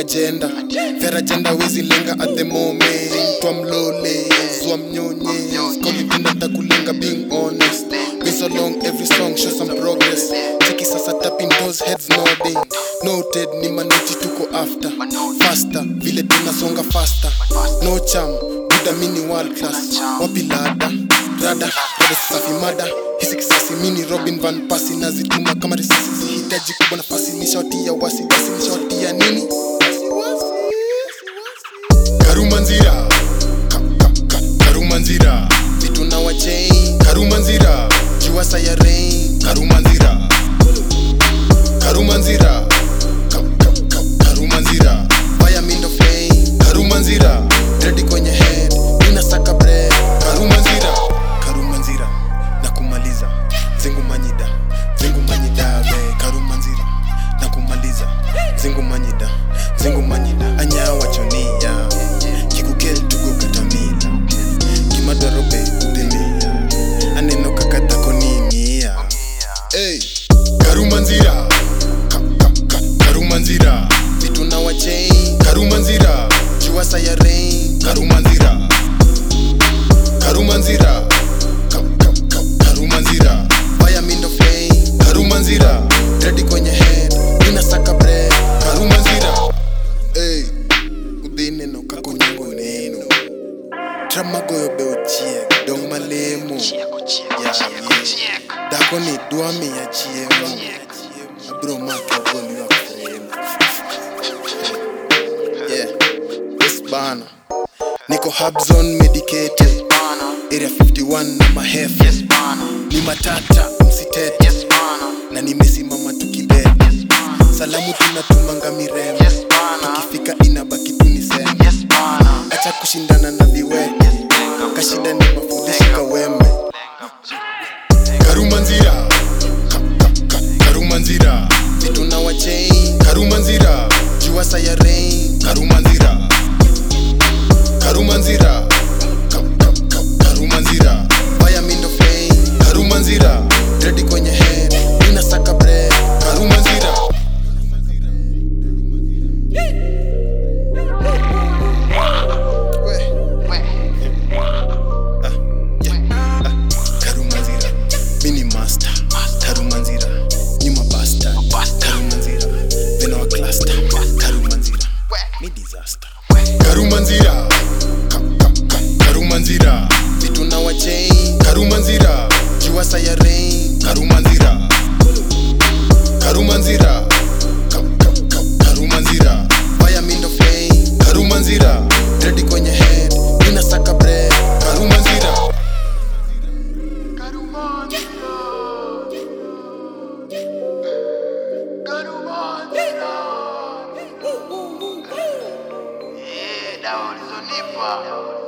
agenda fair agenda wezi lenga at the moment twamlole zwamnyonye kolipinda ntakulenga being honest been so long every song show some progress cheki sasa tapping those heads nodding noted ni manoti tuko after faster vile tunasonga faster no cham budamini world class wapi lada rada rada safi mada hisi kisasi mini robin van pasi nazituma kama risasi zihitaji kubwa nafasi nishawatia wasi wasi nishawatia nini karumanzira ka, ka, ka, karumanzira vitu na wachain karumanzira juwasa ya rain karumanzira karumanzira ka, ka, ka, karumanzira fire mindo flame karumanzira ready kwenye head inasaka bread karumanzira karumanzira na kumaliza zingu manyida zingu manyida we karumanzira na kumaliza zingu manyida zingu manyida anyawa chonia kikukel tugo katamila kimadorobe udelia aneno kakatakonimia hey. karumanzira ka, ka, ka, karumanzira vitu na wachain karumanzira juwasa ya rain karumanzira karumanzira ka, ka, ka, karumanzira fire mindo flame karumanzira ready kwenye head inasaka bread karumanzira hey. udhineno kakonyongo neno tramagoyo be ochiek dong malemo Ya, yeah. dhako ni dwa miya chiemo abro make ogol ywak frame yeah yes bana niko hubzone medicated area 51 na mahefu ni matata msitete na nimesimama tukibebe salamu tunatumanga mirembe tukifika inabaki tuniseme acha kushindana na viwete kashida ni mafulishi kawembe karumanzira ka, ka, ka, karumanzira vitu na wachain karumanzira juwasa ya rain karumanzira karumanzira ka, ka, ka, karumanzira fire mindo flame karumanzira ready kwenye head inasaka bread karumanzira karumanzira mini master karumanzira nyuma basta karumanzira vena wa cluster karumanzira mi disaster karumanzira ka, ka, ka, karumanzira vitu na wachain karumanzira juwasa ya rain karumanzira karumanzira ka, ka, ka, karumanzira fire mindo flame karumanzira ready kwenye head inasaka bread karumanzira dawa ulizonipa